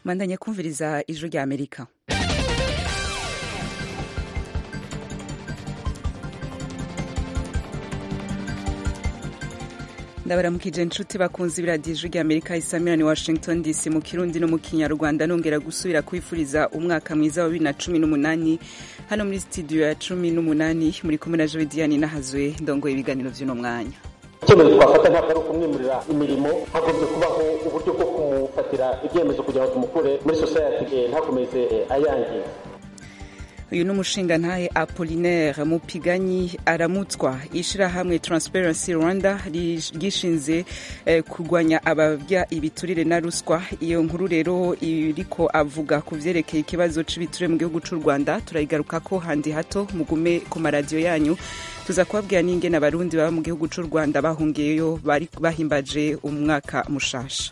mwandanye kumviriza ijwi rya amerika ndabaramukije inshuti bakunze ibiradiyo ijwi rya amerika isamirani washington dc mu kirundi no mu kinyarwanda nongera gusubira kwifuriza umwaka mwiza wa bibiri na cumi n'umunani hano muri studio ya cumi n'umunani muri kumwe na jovidiyani nahazwe ndongoye ibiganiro by'uno mwanya icyemezo twafata ntabwo ari ukumwimurira imirimo hagombye kubaho uburyo bwo kumufatira ibyemezo kugira ngo tumukure muri sosiyete ntakomeze ayangiza uyu ni umushingantahe apolinaire mupiganyi aramutswa ishyirahamwe transparency rwanda ryishinze eh, kurwanya ababya ibiturire na ruswa iyo nkuru rero iriko avuga ku vyerekeye ikibazo c'ibiturire mu gihugu c'u rwanda turayigaruka ko handi hato mugume ku maradiyo yanyu tuza kubabwira n'ingene abarundi baba mu gihugu c'u rwanda bahungiyeyo bari bahimbaje umwaka mushasha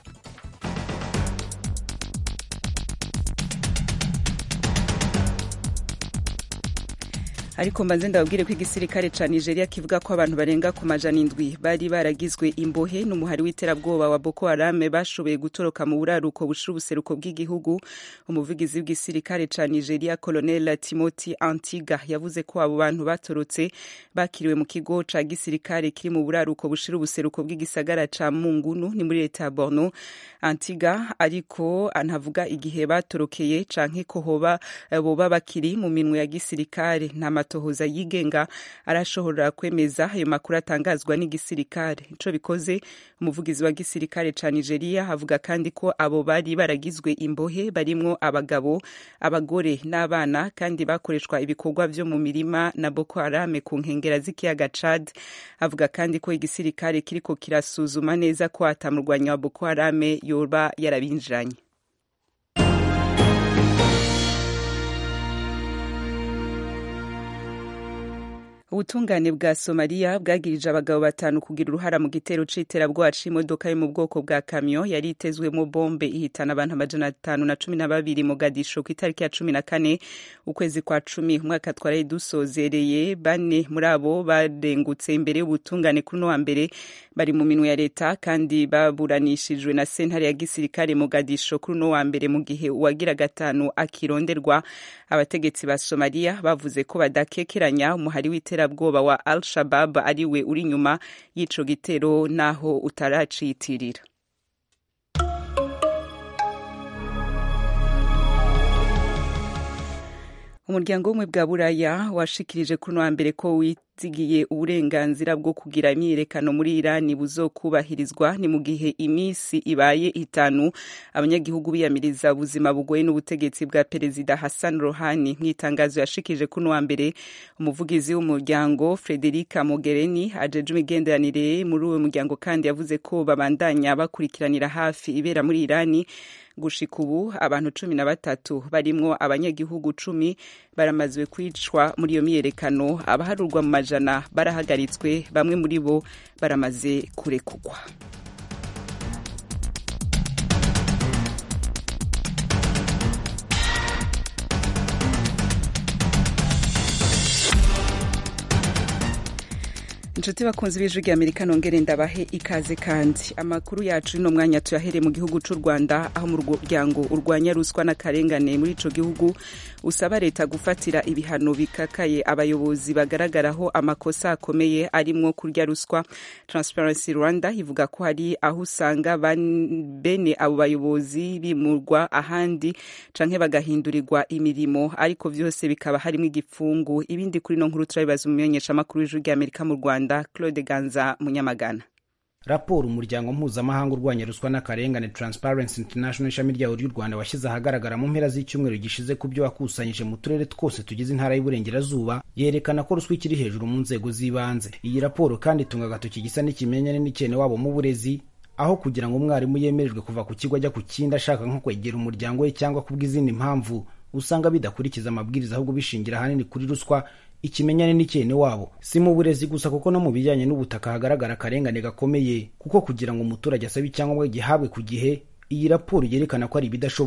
ariko mbanze ndababwire ko igisirikare ca nigeria kivuga ko abantu barenga ku majana indwi bari baragizwe imbohe n'umuhari w'iterabwoba wa boko harame bashoboye gutoroka mu buraruko bushira ubuseruko bw'igihugu umuvugizi w'igisirikare ca nigeria colonel timothy antiga yavuze ko abo bantu batorotse bakiriwe mu kigo ca gisirikare kiri mu buraruko bushira ubuseruko bw'igisagara ca mungunu ni muri leta ya borno antiga ariko anavuga igihe batorokeye canke ko hoba boba bakiri mu minwe ya gisirikare nta amatohoza yigenga arashobora kwemeza ayo makuru atangazwa n'igisirikare ico bikoze umuvugizi wa gisirikare ca nigeria avuga kandi ko abo bari baragizwe imbohe barimwo abagabo abagore n'abana kandi bakoreshwa ibikorwa vyo mu mirima na boko harame ku nkengera z'ikiyaga chad avuga kandi ko igisirikare kiriko kirasuzuma neza ko atamurwanyi wa boko harame yoba yarabinjiranye ubutungane bwa somaliya bwagirije abagabo batanu kugira uruhara mu gitero c'iterabwoba c'imodoka yo mu bwoko bwa kamyo yari itezwemo bombe ihitana abantu amajana atanu na cumi na babiri mogadisho ku itariki ya cumi na kane ukwezi kwa cumi umwaka twaraye dusozereye bane muri abo barengutse imbere y'ubutungane kuri uno wa mbere bari mu minwe ya leta kandi baburanishijwe na sentare ya gisirikare mogadisho kuri uno wa mbere mu gihe uwagira gatanu akironderwa abategetsi ba somaliya bavuze ko badakekeranya umuhari w'iterabwoba iterabwoba wa al shabab ariwe uri inyuma y'ico gitero naho utaraciyitirira umuryango w'ubumwe bwa buraya washikirije kuno wa mbere ko wizigiye uburenganzira bwo kugira imyiyerekano muri irani buzokubahirizwa ni mu gihe iminsi ibaye itanu abanyagihugu biyamiriza ubuzima bugoye n'ubutegetsi bwa perezida hassan rohani mu itangazo yashikirije kuno wa mbere umuvugizi w'umuryango frederica mogherini ajeje imigenderanire muri uwo muryango kandi yavuze ko babandanya bakurikiranira hafi ibera muri irani gushika ubu abantu cumi na batatu barimwo abanyagihugu cumi baramazwe kwicwa muri iyo myiyerekano abaharurwa mu majana barahagaritswe bamwe muri bo baramaze kurekugwa inshuti bakunze b'ijwi rya amerika nongere ndabahe ikaze kandi amakuru yacu ino mwanya tuyahereye mu gihugu c'u rwanda aho mu muryango urwanya ruswa n'akarengane muri ico gihugu usaba leta gufatira ibihano bikakaye abayobozi bagaragaraho amakosa akomeye arimwo kurya ruswa transparency rwanda ivuga ko hari aho usanga bene abo bayobozi bimurwa ahandi canke bagahindurirwa imirimo ariko vyose bikaba harimwo igipfungu ibindi kuri no nkuru turabibaza umumenyeshamakuru w'ijwi rya amerika mu rwanda claude ganza munyamagana raporo umuryango mpuzamahanga urwanya ruswa n'akarengane transparency international ishami ryawo ry'u rwanda washyize ahagaragara mu mpera z'icyumweru gishize ku byo wakusanyije mu turere twose tugize intara y'uburengerazuba yerekana ko ruswa ikiri hejuru mu nzego z'ibanze iyi raporo kandi itunga agatoki gisa n'ikimenyane n'icyene wabo mu burezi aho kugira ngo umwarimu yemererwe kuva ku kigo ajya ku kindi ashaka nko kwegera umuryango we cyangwa kubw'izindi mpamvu usanga bidakurikiza amabwiriza ahubwo bishingira ahanini kuri ruswa ikimenyane n'icyene wabo si mu burezi gusa kuko no mu bijyanye n'ubutaka hagaragara akarengane gakomeye kuko kugira ngo umuturage asabe icyangombwa gihabwe ku gihe iyi raporo yerekana ko ari ibidashoboka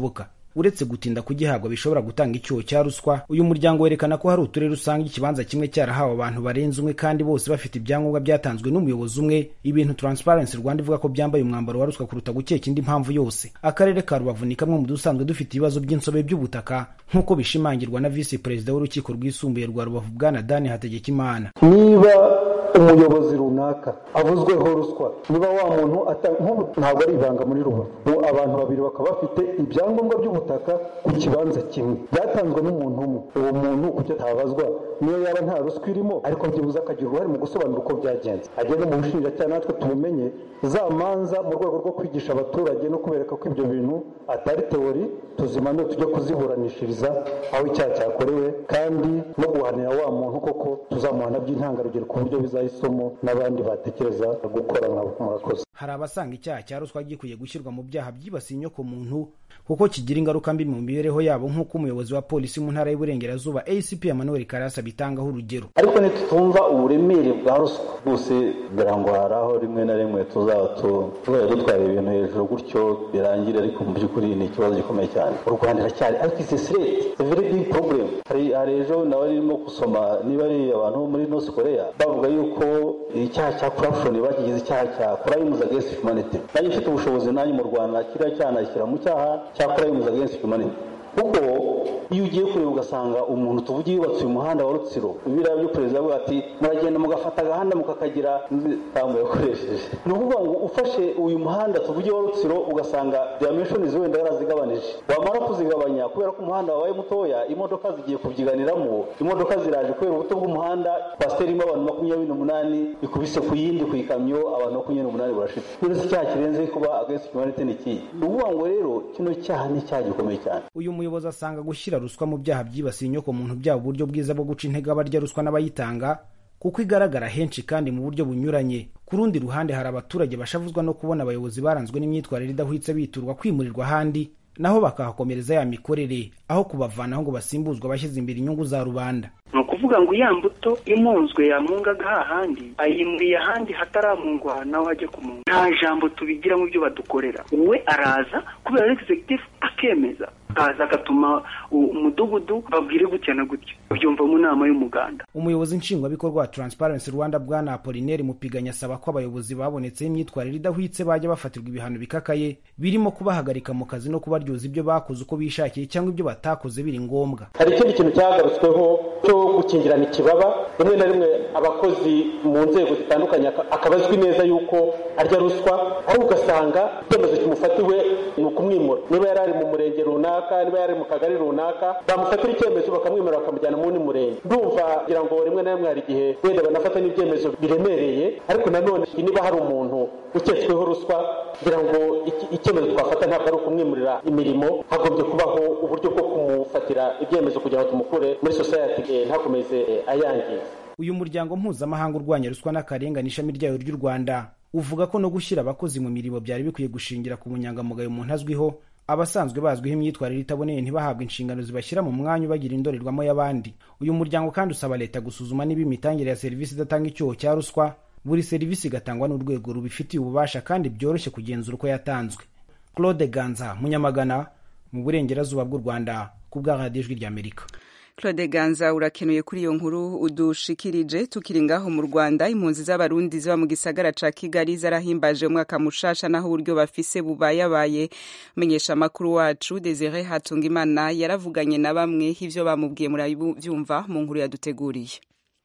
uretse gutinda kugihabwa bishobora gutanga icyuho cya ruswa uyu muryango werekana ko hari uturere usanga ikibanza kimwe cyarahawe abantu barenze umwe kandi bose bafite ibyangombwa byatanzwe n'umuyobozi umwe ibintu transparency rwanda ivuga ko byambaye umwambaro wa ruswa kuruta gukeka indi mpamvu yose akarere ka rubavu ni kamwe mu dusanzwe dufite ibibazo by'insobe by'ubutaka nk'uko bishimangirwa na visi perezida w'urukiko rwisumbuye rwa rubavu bwana dani hategekimana niba umuyobozi runaka avuzweho ruswa niba wa muntu ntabwo ari ibanga muri rubavu abantu babiri bakaba bafite ibyangombwa by'ubutaka ku kibanza kimwe byatanzwe n'umuntu umwe uwo muntu kucyo atabazwa niyo yaba nta ruswa irimo ariko byibuze akagira uruhare mu gusobanura uko byagenze ageze mu bushinjacyaha natwe tubumenye za manza mu rwego rwo kwigisha abaturage no kubereka ko ibyo bintu atari teori tuzimanure tujye kuziburanishiriza aho icyaha cyakorewe kandi no guhanira wa muntu koko tuzamuhana by'intangarugero ku buryo bizaha isomo n'abandi batekereza gukora nkabo murakoze hari abasanga icyaha cya ruswa gikwiye gushyirwa mu byaha byibasiye inyoko muntu kuko kigira ingaruka mbi mu mibereho yabo nk'uko umuyobozi wa polisi mu ntara y'uburengerazuba acp emmanuel karasa bitangaho urugero ariko ntitutumva uburemere bwa ruswa bwose ngira ngo hari aho rimwe na rimwe tuzaba tuzajya dutwara ibintu hejuru gutyo birangira ariko mu by'ukuri ni ikibazo gikomeye cyane u rwanda iracyari ariko isi sireti very big problem hari hari ejo nawe arimo gusoma niba ari abantu bo muri north korea bavuga yuko icyaha cya corruption bakigize icyaha cya crimes against humanity nanjye mfite ubushobozi nanjye mu rwanda kiriya cyaha nashyira mu cyaha cya crimes against humanity kuko iyo ugiye kureba ugasanga umuntu tuvuge yubatse uyu muhanda wa rutsiro biriya byo perezida avuga ati muragenda mugafata agahanda mukakagira ntabwo yakoresheje ni ukuvuga ngo ufashe uyu muhanda tuvuge wa rutsiro ugasanga dimenshoni wenda yarazigabanije wamara kuzigabanya kubera ko umuhanda wabaye mutoya imodoka zigiye kubyiganiramo imodoka ziraje kubera ubuto bw'umuhanda kwasiteri irimo abantu makumyabiri n'umunani ikubise ku yindi ku ikamyo abantu makumyabiri n'umunani barashitse none se icyaha kirenze kuba against humanity ni iki ni ukuvuga ngo rero kino cyaha ni icyaha gikomeye cyane uyu muyobozi asanga gushyira ruswa mu byaha byibasiye inyoko muntu byaba uburyo bwiza bwo guca intege abarya ruswa n'abayitanga kuko igaragara henshi kandi mu buryo bunyuranye ku rundi ruhande hari abaturage bashavuzwa no kubona abayobozi baranzwe n'imyitwarire idahwitse biturwa kwimurirwa ahandi naho bakahakomereza ya mikorere aho kubavanaho ngo basimbuzwe abashyize imbere inyungu za rubanda ni ukuvuga ngo ya mbuto imunzwe yamungaga hahandi ayimuriye ahandi hataramungwa nawe ajya kumunga nta jambo tubigira mu byo badukorera we araza kubera executive akemeza akaza agatuma umudugudu babwire gutya na gutya babyumva mu nama y'umuganda umuyobozi nshingwabikorwa wa transparency rwanda bwana apolineri mupiganya asaba ko abayobozi babonetseho imyitwarire idahwitse bajya bafatirwa ibihano bikakaye birimo kubahagarika mu kazi no kubaryoza ibyo bakoze uko bishakiye cyangwa ibyo batakoze biri ngombwa hari ikindi kintu cyagarutsweho cyo gukingirana ikibaba rimwe na rimwe abakozi mu nzego zitandukanye akaba azwi neza yuko arya ruswa ariko ugasanga icyemezo kimufatiwe ni ukumwimura niba yari ari mu murenge runaka niba yari mu kagari runaka bamufatira icyemezo bakamwimura bakamujyana mu wundi murenge ndumva kugira ngo rimwe na rimwe hari igihe wenda banafata n'ibyemezo biremereye ariko nanone niba hari umuntu uketsweho ruswa kugira ngo icyemezo twafata ntabwo ari ukumwimurira imirimo hagombye kubaho uburyo bwo kumufatira ibyemezo kugira ngo tumukure muri sosiyete ntakomeze ayangiza uyu muryango mpuzamahanga urwanya ruswa n'akarengane ishami ryayo ry'u rwanda uvuga ko no gushyira abakozi mu mirimo byari bikwiye gushingira ku bunyangamugayo umuntu azwiho abasanzwe bazwiho imyitwarire itaboneye ntibahabwe inshingano zibashyira mu mwanya ubagira indorerwamo y'abandi uyu muryango kandi usaba leta gusuzuma niba imitangire ya serivisi idatanga icyuho cya ruswa buri serivisi igatangwa n'urwego rubifitiye ububasha kandi byoroshye kugenzura uko yatanzwe claude ganza munyamagana mu burengerazuba bw'u rwanda ku bwa radiyo ijwi ry'amerika claude ganza urakenuye kuri iyo nkuru udushikirije tukiri ngaho mu rwanda impunzi z'abarundi ziba mu gisagara ca kigali zarahimbaje umwaka mushasha naho uburyo bafise bubayabaye menyesha amakuru wacu desire hatungimana yaravuganye na bamwe ivyo bamubwiye murabyumva mu nkuru yaduteguriye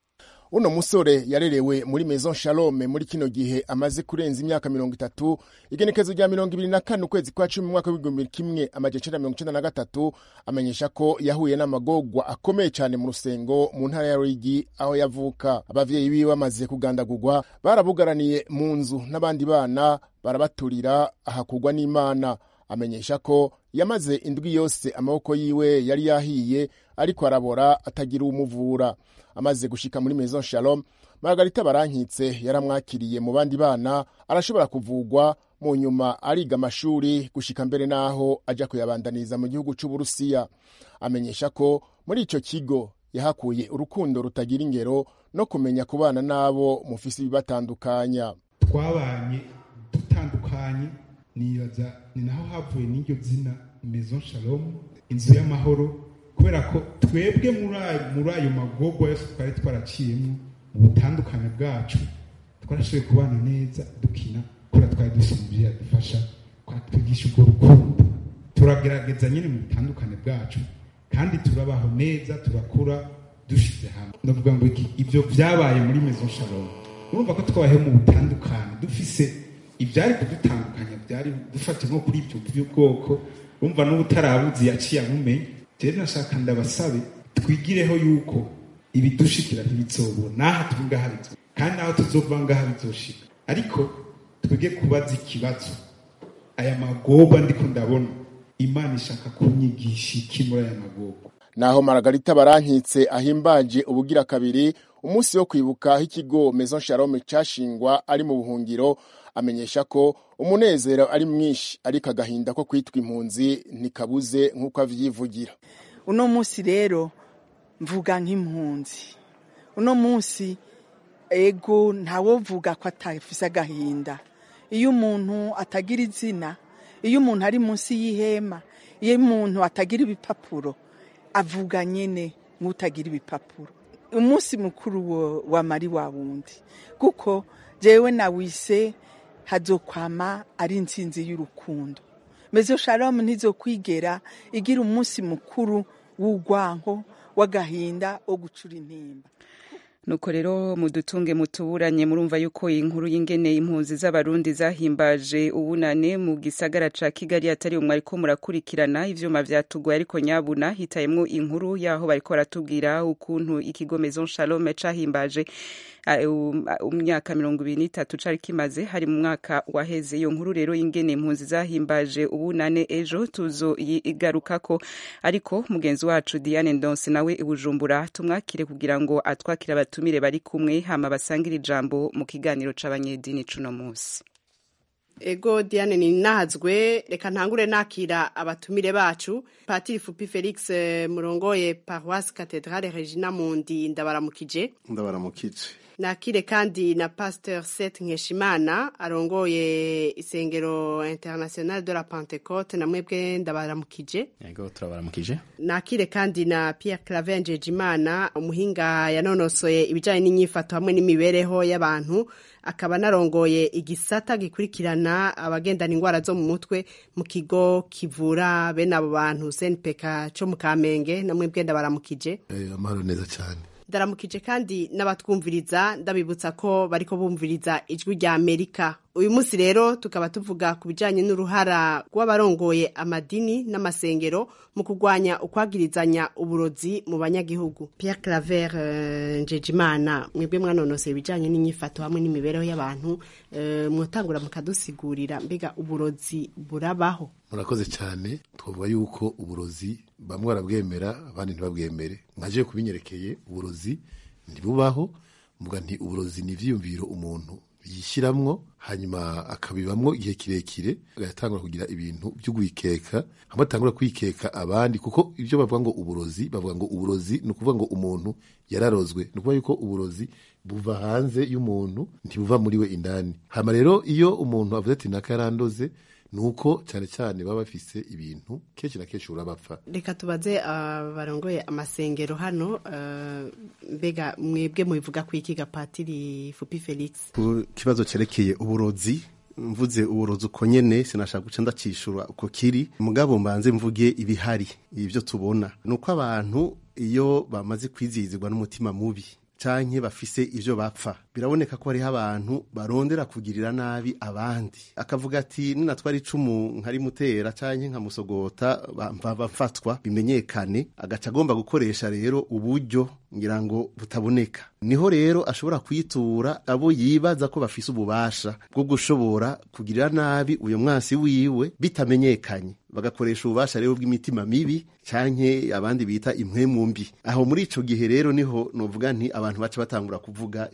uno musore yarerewe muri maison shalome muri kino gihe amaze kurenza imyaka mirongo itatu igenekezo rya mirongo ibiri na kane ukwezi kwa cumi mu mwaka w'igihumbi kimwe amajana icenda mirongo icenda na gatatu amenyesha ko yahuye n'amagorwa akomeye cyane mu rusengo mu ntara ya ruyigi aho yavuka abavyeyi biwe bamaze kugandagurwa barabugaraniye mu nzu n'abandi bana barabaturira ahakugwa n'imana amenyesha ko yamaze indwi yose amaboko yiwe yari yahiye ariko arabora atagira umuvura amaze gushika muri maison shalom margarita barankitse yaramwakiriye mu bandi bana arashobora kuvugwa mu nyuma ariga amashuri gushika mbere n'aho ajya kuyabandaniza mu gihugu c'uburusiya amenyesha ko muri ico kigo yahakuye urukundo rutagira ingero no kumenya kubana n'abo mufise ibibatandukanya twabanye dutandukanye nibaza ni naho havuye n'iryo zina maison shalom inzu y'amahoro kubera ko twebwe muri ayo magogwa yose twari twaraciyemo mu butandukane bwacu twarashoboye kubana neza dukina kubera twari dusumbuye yadufasha twatwigisha urwo rukundo turagerageza nyine mu butandukane bwacu kandi turabaho neza turakura dushize hamwe ndavuga ngo ibyo byabaye muri maison shalom urumva ko twabayeho mu butandukane dufise ibyari kudutandukanya byari dufate nko kuri ibyo by'ubwoko urumva n'ubutarabuzi yaciye amumenye rero nashaka ndabasabe twigireho yuko ibidushikira ntibizobura n'aha turi ngaha bizo kandi naho tuzova ngaha bizoshika ariko twige kubaza ikibazo aya magorwa ndiko ndabona imana ishaka kunyigisha iki muri aya magorwa naho maragarita barankitse ahimbaje ubugira kabiri umunsi wo kwibuka aho ikigo maison shalom cashingwa ari mu buhungiro amenyesha ko umunezero ari mwinshi ariko agahinda ko kwitwa impunzi ntikabuze nk'uko avyivugira uno munsi rero mvuga nk'impunzi uno munsi ego ntawovuga ko atafise agahinda iyo umuntu atagira izina iyo umuntu ari munsi y'ihema iyo umuntu atagira ibipapuro avuga nyine nk'utagira ibipapuro umunsi mukuru wa mari wa wundi kuko jewe nawise hazokwama ari intsinzi y'urukundo mezo shalomu ntizokwigera igira umunsi mukuru w'urwanko w'agahinda wo gucura intimba nuko rero mudutunge mutuburanye murumva yuko inkuru y'ingene impunzi z'abarundi zahimbaje ubunane mu gisagara ca kigali atari umwe ariko murakurikirana ivyuma vyatugoye ariko nyabuna hitayemwo inkuru yaho bariko baratubwira ukuntu ikigo maison shalome cahimbaje umyaka mirongo ibiri n'itatu cari kimaze hari mu mwaka waheze iyo nkuru rero y'ingene impunzi zahimbaje ubunane ejo tuzoyigarukako ariko mugenzi wacu diane ndonse nawe ibujumbura tumwakire kugira ngo atwakire abatumire bari kumwe hama basangire ijambo mu kiganiro c'abanyedini cuno munsi ego diane ni nahazwe reka ntangure nakira abatumire bacu patiri fupi felix murongoye paroisse cathedrale regina mundi ndabaramukije ndabaramukije nakire kandi na pasteur Seth Nkeshimana arongoye isengero international de la Pentecote na mwebwe ndabaramukije yego turabaramukije nakire kandi na Pierre Claver Njejimana umuhinga yanonosoye ibijanye n'inyifato hamwe n'imibereho y'abantu akaba narongoye igisata gikurikirana abagendana indwara zo mu mutwe mu kigo kivura bene abo bantu senpeka co mu kamenge na mwebwe ndabaramukije amahoro neza cyane ndaramukije kandi n'abatwumviriza ndabibutsa ko bariko bumviriza ijwi rya amerika uyu munsi rero tukaba tuvuga ku bijyanye n'uruhara rw'abarongoye amadini n'amasengero mu kurwanya ukwagirizanya uburozi mu banyagihugu Pierre Claver uh, Njejimana mwebwe mwanonoseye ibijyanye n'inyifato hamwe n'imibereho y'abantu uh, mwotangura mukadusigurira mbega uburozi burabaho murakoze cyane twavuga yuko uburozi bamwe barabwemera abandi ntibabwemere nkaje kubinyerekeye uburozi ntibubaho mvuga nti uburozi ni ivyiyumviro umuntu yishiramwo hanyuma akabibamwo igihe kirekire agatangura kugira ibintu byo kwikeka hamwe atangura kwikeka abandi kuko ibyo bavuga ngo uburozi bavuga ngo uburozi ni ukuvuga ngo umuntu yararozwe ni ukuvuga yuko uburozi buva hanze y'umuntu ntibuva muri we indani hama rero iyo umuntu avuze ati naka yarandoze nuko cyane cyane baba bafise ibintu kenshi na kenshi urabapfa reka tubaze abarongoye uh, amasengero hano uh, mbega mwebwe mubivuga ku iki gapatiri fupi felix ku kibazo cerekeye uburozi mvuze uburozi uko nyene sinashaka guca ndacishura uko kiri mugabo mbanze mvuge ibihari ibyo tubona nuko abantu iyo bamaze kwizihizwa n'umutima mubi canke bafise ivyo bapfa biraboneka ko hariho abantu barondera kugirira nabi abandi akavuga ati ninatwara icumu nkarimutera canke nkamusogota bafatwa bimenyekane agaca agomba gukoresha rero uburyo ngira ngo butaboneka niho rero ashobora kwitura abo yibaza ko bafise ububasha bwo gushobora kugirira nabi uyo mwasi wiwe bitamenyekanye bagakoresha ububasha rero bw'imitima mibi canke abandi bita impwemu mbi aho muri ico gihe rero niho novuga nti abantu baca batangura kuvuga ivyerekeye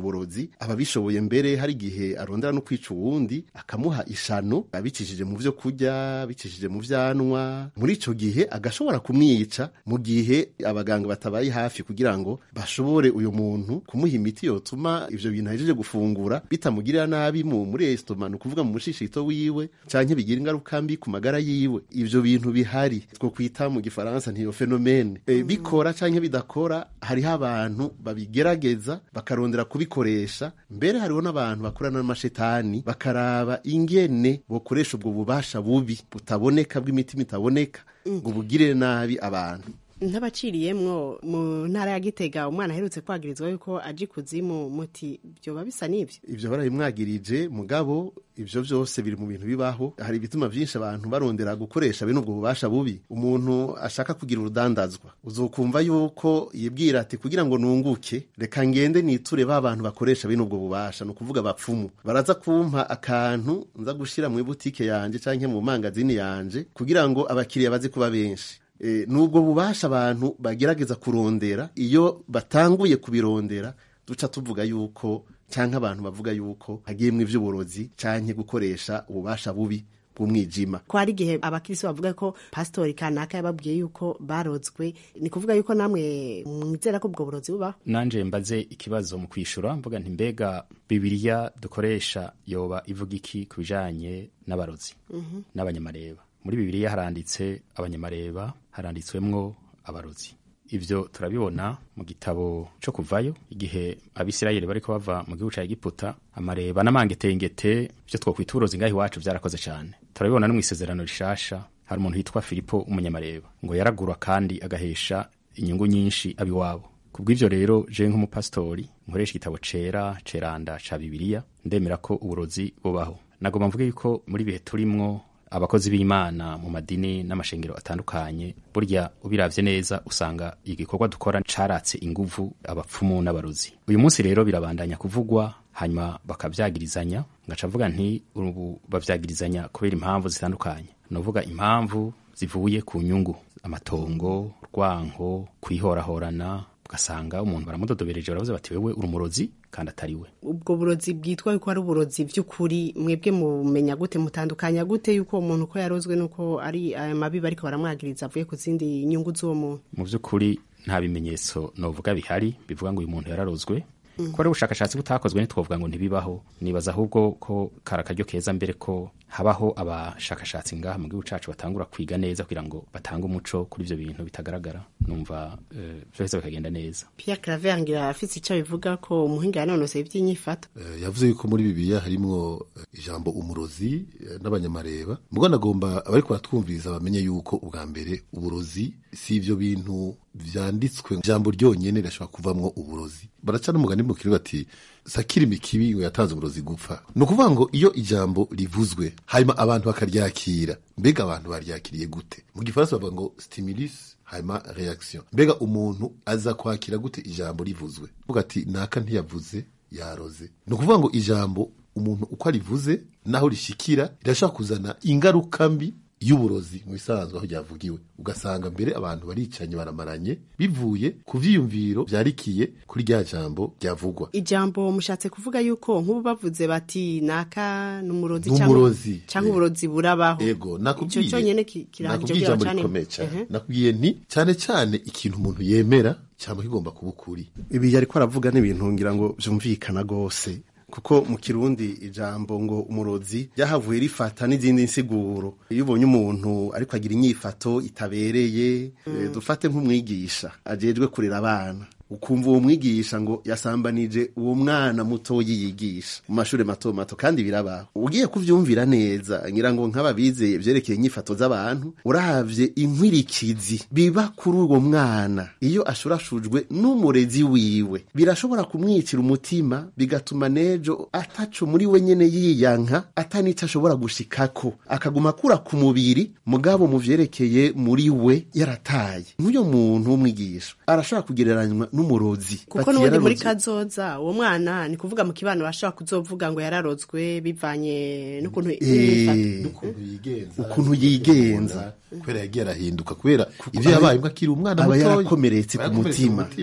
burozi ababishoboye mbere hari igihe arondera no kwica uwundi akamuha ishano abicishije mu vyo kurya bicishije mu vyanwa muri ico gihe agashobora kumwica mu gihe abaganga batabaye hafi kugira ngo bashobore uyu muntu kumuha imiti yotuma ivyo bintu ahejeje gufungura bitamugirira nabi mu muri estoma ni ukuvuga mu mushishito wiwe canke bigira ingaruka mbi ku magara yiwe ivyo bintu bihari two kwita mu gifaransa ntiyo fenomene e, bikora canke bidakora hariho abantu babigerageza bakarondera kubikoresha mbere hariho n'abantu bakorana n'amashetani bakaraba ingene bokoresha ubwo bubasha bubi butaboneka bw'imitima itaboneka ngo bugirire nabi abantu ntabaciriyemwo mu ntara ya gitega umwana aherutse kwagirizwa yuko aje ikuzimu muti byoba bisa n'ibyo ivyo barabimwagirije mugabo ivyo vyose biri mu bintu bibaho hari ibituma vyinshi abantu barondera gukoresha bene ubwo bubasha bubi umuntu ashaka kugira urudandazwa uzokumva yuko yibwira ati kugira ngo nunguke reka ngende niture ba bantu bakoresha bene ubwo bubasha ni ukuvuga abapfumu baraza kumpa akantu nza gushira mu ibutike yanje canke mu mangazini yanje kugira ngo abakiriya baze kuba benshi e, nubwo bubasha abantu bagerageza kurondera iyo batanguye kubirondera duca tuvuga yuko canke abantu bavuga yuko hagiyemwo ivy'uburozi canke gukoresha ububasha bubi bw'umwijima ko hari igihe abakirisi bavuga ko pasitori kanaka yababwiye yuko barozwe ni kuvuga yuko namwe mwizera ko ubwo burozi bubaho nanje mbaze ikibazo mu kwishura mvuga nti mbega bibiliya dukoresha yoba ivuga iki ku bijanye n'abarozi Mhm. n'abanyamareba muri bibiliya haranditse abanyamareba haranditswemwo abarozi ivyo turabibona mu gitabo co kuvayo igihe abisirayeli bariko bava mu gihugu ca egiputa amareba n'amangetengete vyo twokwita uburozi ngaho iwacu vyarakoze cane turabibona no mw'isezerano rishasha hari umuntu yitwa filipo umunyamareba ngo yaragura kandi agahesha inyungu nyinshi abiwabo kubw'ivyo rero je nk'umupasitori nkoresha igitabo cera ceranda ca bibiliya ndemera ko uburozi bubaho nagomba mvuge yuko muri bihe turimwo abakozi b'imana mu madini n'amashengero atandukanye burya ubiravye neza usanga igikorwa dukora caratse inguvu abapfumu n'abarozi uyu munsi rero birabandanya kuvugwa hanyuma bakavyagirizanya ngaca mvuga nti ubu bavyagirizanya kubera impamvu zitandukanye novuga impamvu zivuye ku nyungu amatongo rwanko kwihorahorana ugasanga umuntu baramudodobereje baravuze bati wewe uri umurozi kandi atari we ubwo burozi bwitwa yuko ari uburozi by'ukuri mwebwe mumenya gute mutandukanya gute yuko uwo muntu uko yarozwe nuko ari aya mabi bariko baramwagiriza avuye ku zindi nyungu z'uwo muntu mu by'ukuri nta bimenyetso novuga bihari bivuga ngo uyu muntu yararozwe Mm. ko ari ubushakashatsi butakozwe ntitwovuga ngo ntibibaho nibaza ahubwo ko kari akaryo keza mbere ko habaho abashakashatsi ngaha mu gihugu cacu batangura kwiga neza kugira ngo batange umuco kuri ivyo bintu bitagaragara numva eh, vyose bikagenda neza Pierre Claver ngira afite icyo bivuga ko umuhinga yanonoseye iby'inyifato Eh, yavuze yuko muri bibiliya harimwo eh, ijambo umurozi eh, n'abanyamareba mugo nagomba abariko baratwumviriza bamenye yuko ubwa mbere uburozi si ivyo bintu vyanditswe ijambo ryonyene rirashobora kuvamwo uburozi baraca n'umugani mu kiri bati sakira imikibi ngo yatanze uburozi gupfa ni ukuvuga ngo iyo ijambo rivuzwe hanyuma abantu bakaryakira mbega abantu baryakiriye gute mu gifaransa bavuga ngo stimulus hanyuma reaction mbega umuntu aza kwakira gute ijambo rivuzwe uvuga ati naka ntiyavuze yaroze ni ukuvuga ngo ijambo umuntu uko arivuze naho rishikira rirashobora kuzana ingaruka mbi y'uburozi mu bisanzwe aho ryavugiwe ugasanga mbere abantu baricanye baramaranye bivuye ku vyiyumviro vyarikiye kuri rya jambo ryavugwa ijambo mushatse kuvuga yuko nk'ubu bavuze bati naka n'umurozi N'umurozi, cyangwa uburozi burabaho ego icyo nakubwiye cyonyine ki- kirahagije nakubwiye kugira ijambo bacane rikomeye cyane Ehe. nakubwiye nti cyane cyane ikintu umuntu yemera cyangwa kigomba kuba ukuri ibi yariko aravuga n'ibintu ngira ngo vyumvikana gose kuko mu kirundi ijambo ngo umurozi ryahavuye rifata n'izindi nsiguro iyo ubonye umuntu ariko agira inyifato itabereye eh, dufate nk'umwigisha ajejwe kurera abana ukumva uwo mwigisha ngo yasambanije uwo mwana mutoyi yigisha mu mashuri mato mato kandi birabaho ugiye kuvyumvira neza ngira ngo nk'ababize vyerekeye inyifato z'abantu uravye inkwirikizi biba kuri uwo mwana iyo ashurashujwe n'umurezi wiwe birashobora kumwicira umutima bigatuma nejo ataco muri we nyene yiyanka atanico ashobora gushikako akaguma akura ku mubiri mugabo mu vyerekeye muri we yarataye nk'uyo muntu w'umwigisha arashobora kugereranywa n'umurozi kuko Bati n'ubundi muri yararozwe. kazoza uwo mwana ni kuvuga mu kibano bashobora kuzovuga ngo yararozwe bivanye n'ukuntu Eh, yifato. ukuntu yigenza kubera yagiye arahinduka kubera ivyo yabaye mbwo akiri umwana aba mutoya yarakomeretse ku Yarakomeretse mutima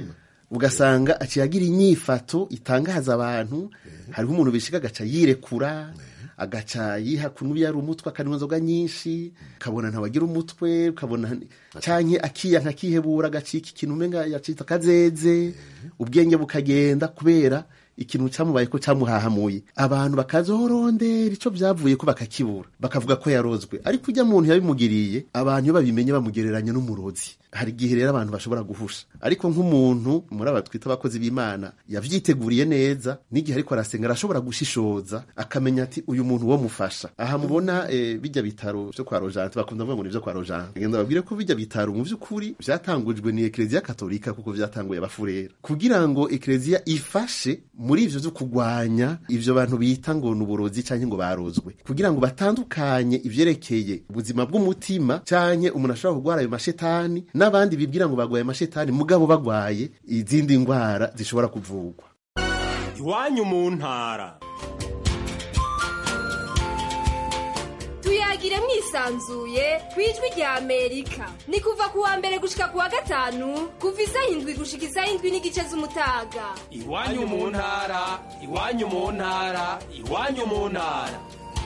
ugasanga aciye agira inyifato itangaza abantu hariho umuntu bishika agaca yirekura agaca yiha kunubi yari umutwe akanywa inzoga nyinshi ukabona ntawagira umutwe ukabona canke akiyanka akihebura agacika ikintu umenga yacitse akazeze ubwenge bukagenda kubera ikintu cyamubaye ko cyamuhahamuye abantu bakazorondera ico byavuye ko bakakibura bakavuga ko yarozwe ariko ujya muntu yabimugiriye abantu iyo babimenye bamugereranya n'umurozi hari igihe rero abantu bashobora guhusha ariko nk'umuntu muri aba twita abakozi b'imana yavyiteguriye neza n'igihe ariko arasenga arashobora gushishoza akamenya ati uyu muntu wo mufasha aha mubona eh, bijya bitaro vyo kwa rojante bakunda kuvuga ngo ni vyo kwa rojante ngenda babwire ko bijya bitaro mu vy'ukuri vyatangujwe ni ekleziya katolika kuko vyatanguye abafurera kugira ngo ekleziya ifashe muri ivyo vyo kugwanya ivyo bantu bita ngo ni uburozi canke ngo barozwe kugira ngo batandukanye ivyerekeye ubuzima bw'umutima canke umuntu ashobora kugwara ayo mashetani n'abandi bibwira ngo bagwaye amashetani mugabo bagwaye izindi ngwara zishobora kuvugwa iwanyu mu ntara tuyagire mwisanzuye ku ijwi rya amerika ni kuva ku wa mbere gushika ku wa gatanu kuva isaha indwi gushika isaha indwi n'igice z'umutaga iwanyu mu ntara iwanyu mu ntara iwanyu mu ntara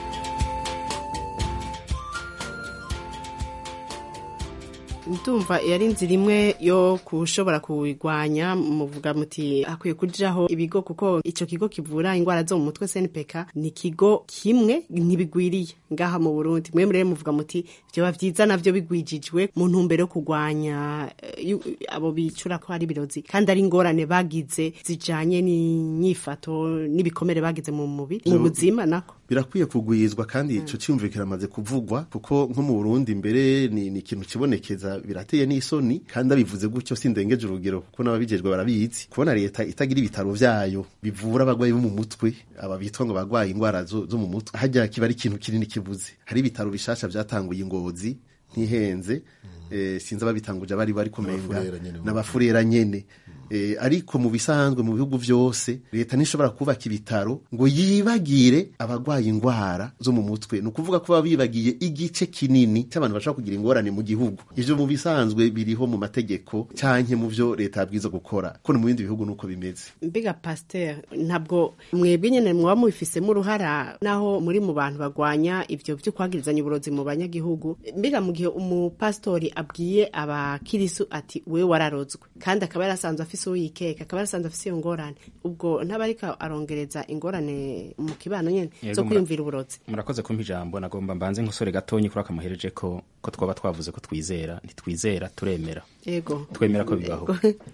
ndumva yari inzira imwe yo kushobora kuwigwanya muvuga muti hakwiye kujaho ibigo kuko ico kigo kivura ingwara zo mu mutwe SNPK ni kigo kimwe ntibigwiriye ngaha mu Burundi mwe murere muvuga muti vyoba vyiza navyo bigwijijwe mu ntumbero yo kugwanya eh, yu- abo bicura ko ari birozi kandi ari ingorane bagize zijanye n'inyifato n'ibikomere bagize mu mubiri mu Zo- buzima nako birakwiye kugwizwa kandi ico cyumviro kiramaze kuvugwa kuko nko mu Burundi mbere ni, ni ikintu kibonekeza birateye n'isoni kandi abivuze gutyo sindengeje urugero kuko n'ababijejwe barabizi kubona leta itagira ibitaro vyayo bivura abagwayi bo mu mutwe aba bitwa ngo bagwaye ingwara zo, zo mu mutwe hajya kiba ari ikintu kinini kibuze hari ibitaro bishasha vyatanguye ingozi ntihenze eh, sinzi ababitanguje abari bari kumenga N'abafurera nyene. n'abafurera nyene Eh, ariko mu bisanzwe mu bihugu vyose leta ntishobora kubaka ibitaro ngo yibagire abagwaye ingwara zo mu mutwe ni ukuvuga ko baba bibagiye igice kinini cy'abantu bashobora kugira ingorane mu gihugu ivyo mu bisanzwe biriho mu mategeko canke mu vyo leta yabwiza gukora ko no mu bindi bihugu nuko bimeze mbega pasteur ntabwo mwebwe nyene mwaba mubifisemo uruhara naho muri mu bantu bagwanya ivyo vyo kwagirizanya uburozi mu banyagihugu mbega mu gihe umupastori abwiye abakirisu ati we wararozwe kandi akaba yarasanzwe afise uwo yikeka akaba yarasanzwe afise iyo ngorane ubwo ntaba ariko arongereza ingorane mu kibano nyene Yego, zo mura- kwiyumvira uburozi murakoze kumpa ijambo nagomba mbanze nkosore gatonyi kuri akamuhereje ko ko twaba twavuze ko twizera ntitwizera turemera yego twemera ko bibaho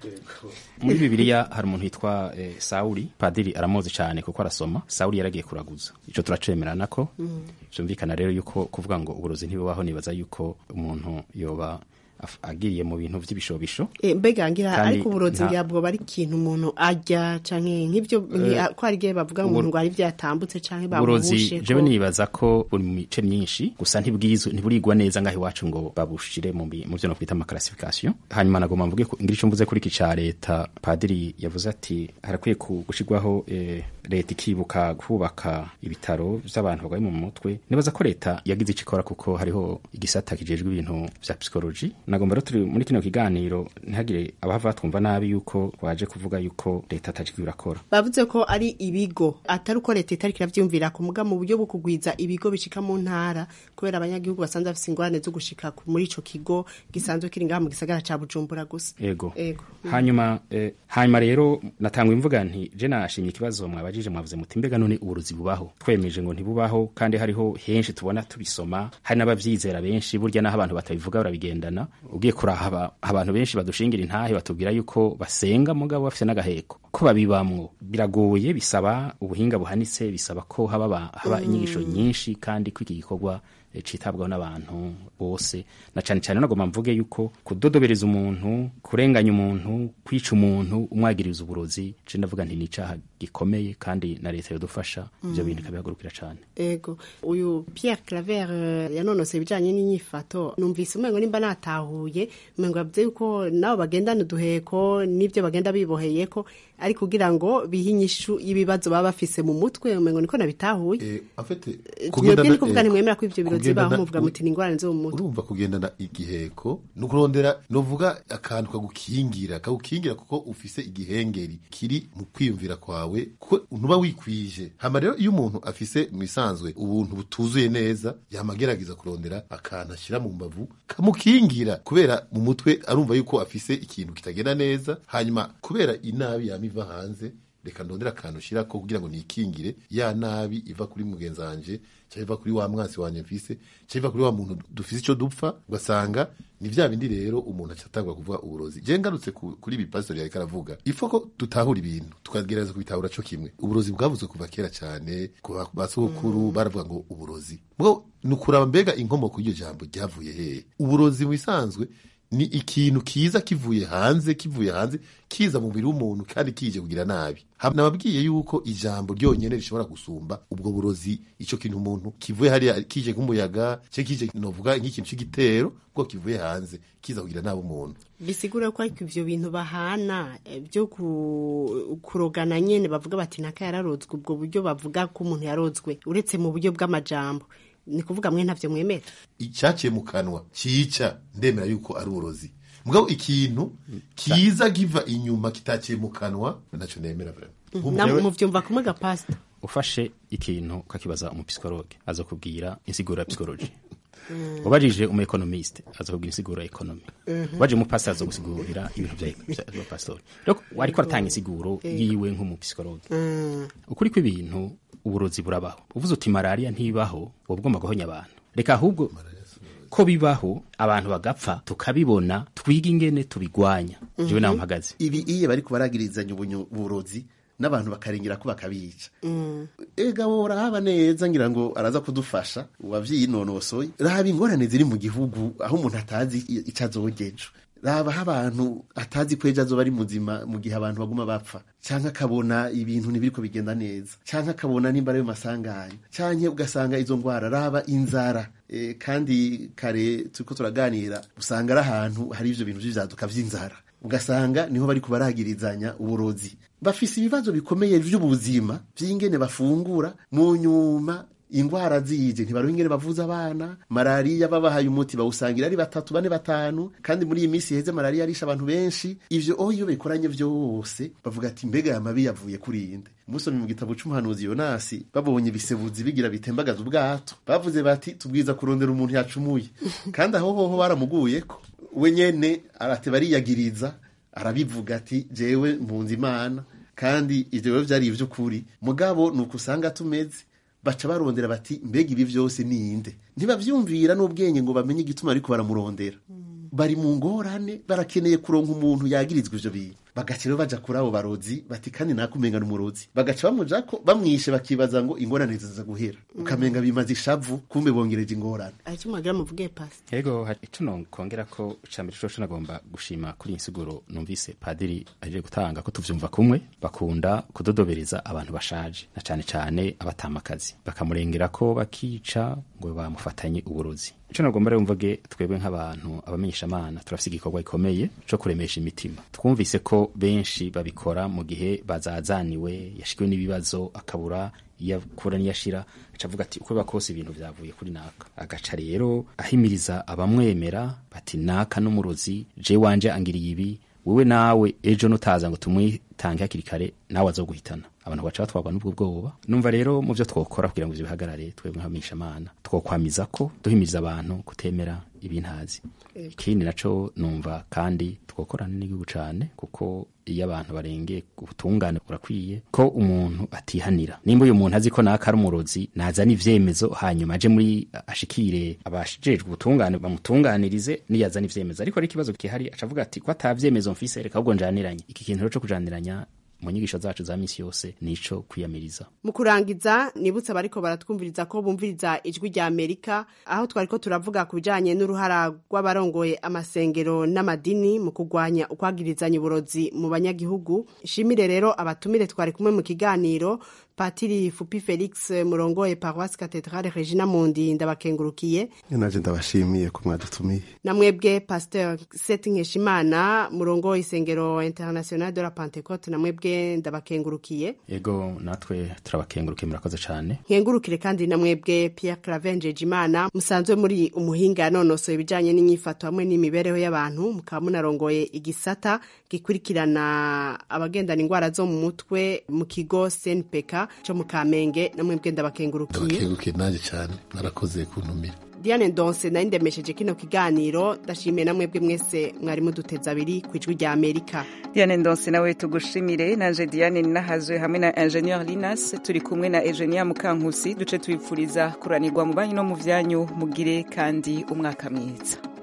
muri bibiliya hari umuntu witwa eh, sawuli padiri aramuzi cyane kuko arasoma sawuli yaragiye kuraguza ico turacemerana ko vyumvikana rero yuko kuvuga ngo uburozi ntibubaho nibaza yuko umuntu yoba af- agiriye mu bintu vy'ibishobisho Eh, mbega ngira Kandi ariko uburozi nta- ngira bwoba ari ikintu umuntu arya canke nk'ivyo nki- ko hari igihe bavuga ngo uburo- umuntu ngo hari vyatambutse canke uburozi bamuhushe jewe nibaza ko buri mu mice myinshi gusa ntibwizwe ntiburigwa neza ngaho iwacu ngo babushire mu bi- mu vyo no kwita amakarasifikasiyo hanyuma nagomba mvuge ko ngira ico mvuze kuri iki ca leta padiri yavuze ati harakwiye ku- gushirwaho eh, leta ikibuka kubaka ibitaro vy'abantu barwaye mu mutwe nibaza ko leta yagize ico ikora kuko hariho igisata kijejwe ibintu vya psychology nagomba rero turi muri kino kiganiro ntihagire abahava batwumva nabi yuko waje kuvuga yuko leta atajwi irakora bavuze ko ari ibigo atari uko leta itariko iravyumvira ku muga mu buryo bwo kugwiza ibigo bishika mu ntara kubera abanyagihugu basanzwe bafise ingorane zo gushika ku- muri ico kigo gisanzwe kiri ngaha mu gisagara ca bujumbura gusa ego ego hanyuma eh, hanyuma rero natangwa imvuga nti je nashimye ikibazo mwabajije mwavuze muti mbega none uburozi bubaho twemeje ngo ntibubaho kandi hariho henshi tubona tubisoma hari n'abavyizera benshi burya naho abantu batabivuga barabigendana ugiye kurahaba abantu benshi badushingira intahe batubwira yuko basenga mugabo bafise n'agaheko ko babibamwo biragoye bisaba ubuhinga buhanitse bisaba ko haba ba- haba inyigisho nyinshi kandi ko iki gikorwa eh, citabwaho n'abantu bose na cane cane nagomba mvuge yuko kudodobereza umuntu kurenganya umuntu kwica umuntu umwagiriza uburozi je ndavuga nti ni icaha gikomeye kandi na leta yodufasha ivyo Mm. bintu ikabihagurukira cane ego uyu Pierre Claver eh, yanonose ibijanye n'inyifato numvise umengo nimba natahuye umengo yavuze yuko nabo bagendana uduheko n'ivyo bagenda biboheyeko ari kugira ngo bihe inyishu y'ibibazo baba bafise mu mutwe umengo niko nabitahuye afite mwebwe ni kuvuga ntimwemera ko ivyo birozi baho muvuga muti ni ingorane zo mu mutwe urumva kugendana igiheko ni ukurondera novuga akantu kagukingira kagukingira kuko ufise igihengeri kiri mu kwiyumvira kwawe kuko ntuba wikwije hama rero iyo umuntu afise mu isanzwe ubuntu butuzuye neza yama agerageza kurondera akantu ashyira mu mbavu kamukingira kubera mu mutwe arumva yuko afise ikintu kitagenda neza hanyuma kubera inabi yama iva hanze reka ndondera akantu ushyira ko kugira ngo nikingire ya nabi iva kuri mugenzi wanje cyangwa iva kuri wa mwansi wanje mfise cyangwa iva kuri wa muntu dufise icyo dupfa ugasanga ni vya bindi rero umuntu acatangwa kuvuga uburozi je ngarutse ku- kuri ibi pastor yariko aravuga ifo ko tutahura ibintu tukagerageza kubitahura co kimwe uburozi bwavuzwe kuva kera cyane ku ba- basogokuru baravuga ngo uburozi bwo ni ukuraba mbega inkomoko y'iryo jambo ryavuye hehe uburozi mu bisanzwe ni ikintu kiza kivuye hanze kivuye hanze kiza mu mubiri w'umuntu kandi kije kugira nabi Ha- nababwiye yuko ijambo ryonyene rishobora gusumba ubwo burozi ico kintu umuntu kivuye hariya kije nk'umuyaga cye kije novuga nk'ikintu c'igitero bwo kivuye hanze kiza kugira nabi umuntu bisigura ko ariko ivyo bintu bahana eh, byo ku- kurogana nyene bavuga bati naka yararozwe ubwo buryo bavuga ko umuntu yarozwe uretse mu buryo bw'amajambo ni kuvuga mwe ntavyo mwemera icyaciye mu kanwa cyica ndemera yuko ari uburozi mugabo ikintu kiza kiva inyuma kitaciye mu kanwa naco nemera vraiment na muvyumva kumwe ga pastor ufashe ikintu ukakibaza umupisikologe azokubwira insiguro ya psikoloji ubajije umu economiste azokubwira insiguro ya economy Mhm. ubajije umupasiteri azogusigurira ibintu vya vya- vya pastori rero ariko aratanga insiguro Eh. yiwe nk'umupisikologe Mm. ukuri kw'ibintu uburozi burabaho uvuze uti malariya ntibaho woba ugomba guhonya abantu reka ahubwo ko bibaho abantu bagapfa tukabibona twiga ingene tubigwanya jewe naho mpagaze ibi iyo bariko baragirizanya ubunyu- uburozi n'abantu bakarengera ko bakabica ega wowe urahaba neza ngira ngo araza kudufasha uwavyinonosoye raba ingorane ziri mu gihugu aho umuntu atazi i- ico azogejo raba aho abantu atazi ko ejo azoba ari muzima mu gihe abantu baguma bapfa canke akabona ibintu ntibiriko bigenda neza canke akabona nimba ari ayo masanganya canke ugasanga izo ngwara raba inzara e, kandi kare turiko turaganira usanga ari ahantu hari ivyo bintu vy'ivyaduka vy'inzara ugasanga niho bariko baragirizanya uburozi bafise ibibazo bikomeye vy'ubuzima vy'ingene bafungura mu nyuma ingwara zije ntibaruha ingene bavuza abana malariya babahaye umuti bawusangira ari batatu bane batanu kandi muri iyi minsi iheze malariya arisha abantu benshi ivyo oho iyo bikoranye vyose bavuga ati mbega aya mabi yavuye kuri inde musomye mu gitabo c'umuhanuzi yonasi babonye ibisebuzi bigira bitembagaza ubwato bavuze bati tubwiza kurondera umuntu yacumuye kandi aho hoho baramuguyeko we nyene arateba ariyagiriza arabivuga ati jewe mpunze imana kandi ivyo biba vyari ivy'ukuri mugabo ni uko usanga tumeze baca barondera bati mbega ibi vyose ninde ntibavyumvira n'ubwenge ngo bamenye igituma ariko baramurondera bari mu ngorane barakeneye kuronka umuntu yagirizwa ivyo bintu bagaca rero baja kuri abo barozi bati kandi nakumenga n'umurozi bagaca bamujako bamwishe bakibaza ngo ingorane ziza guhera ukamenga bimaze ishavu kumbe bongereje ingorane aricyo mwagira muvuge pastor yego hari ico nokongera ko icambere coco nagomba gushima kuri iyi nsiguro numvise padiri aje gutanga ko tuvyumva kumwe bakunda kudodobereza abantu bashaje na cane cane abatamakazi bakamurengera ko bakica ngo bamufatanye uburozi ico nagomba rero mvuge twebwe nk'abantu abamenyeshamana turafise igikorwa gikomeye co kuremesha imitima twumvise ko benshi babikora mu gihe bazazaniwe yashikiwe n'ibibazo akabura iyo akura niyashira aca avuga ati uko biba kose ibintu vyavuye kuri naka agaca rero ahimiriza abamwemera bati naka n'umurozi je wanje angiriye ibi wewe nawe ejo nutaza ngo tumwitange hakiri kare nawe azoguhitana abantu baca batwarwa n'ubwo bwoba numva rero mu vyo twokora kugira ngo ivyo bihagarare twebwe nk'abamenyeshamana twokwamiza ko duhimiriza abantu kutemera ibintazi ikindi naco numva kandi twokorana n'igihugu cane kuko iyo abantu barengeye ubutungane burakwiye ko umuntu atihanira nimba uyu muntu azi ko naka ari umurozi nazana ivyemezo hanyuma aje muri ashikire abashijejwe ubutungane bamutunganirize niyazana ivyemezo ariko ari ikibazo gihari acavuga ati ko atavyemezo mfise reka ahubwo njaniranye iki kintu rero co kujaniranya mu nyigisho zacu za misi yose nico kwiyamiriza mu kurangiza nibutse abariko baratwumviriza ko bumviriza ijwi rya amerika aho twariko turavuga ku bijanye n'uruhara rw'abarongoye amasengero n'amadini mu kurwanya ukwagirizanya uburozi mu banyagihugu shimire rero abatumire twari kumwe mu kiganiro patiri fupi felix murongoye paroisse cathedrale regina mundi ndabakengurukiye naje ndabashimiye ko mwadutumiye namwebwe pasteur seti nkeshimana murongoye isengero international de la pentecote namwebwe ndabakengurukiye yego natwe turabakengurukiye murakoze cyane nkengurukire kandi namwebwe pierre clavengeje imana musanzwe muri umuhinga yanonosoye ibijyanye n'inyifato hamwe n'imibereho y'abantu mukaba munarongoye igisata gikurikirana abagendana indwara zo mu mutwe mu kigo cnpk cyo mu kamenge namwebwe ndabakengurukiye ndabakengurukiye nanjye cyane narakoze kuntumira diane ndonse nari ndemesheje kino kiganiro ndashimiye namwebwe mwese mwari muduteza abiri ku ijwi rya amerika diane ndonse nawe tugushimire nanje diane ninahazwe hamwe na ingenieur linas turi kumwe na eugenia mukankusi duce tubipfuriza kuranirwa mu banyu no mu vyanyu mugire kandi umwaka mwiza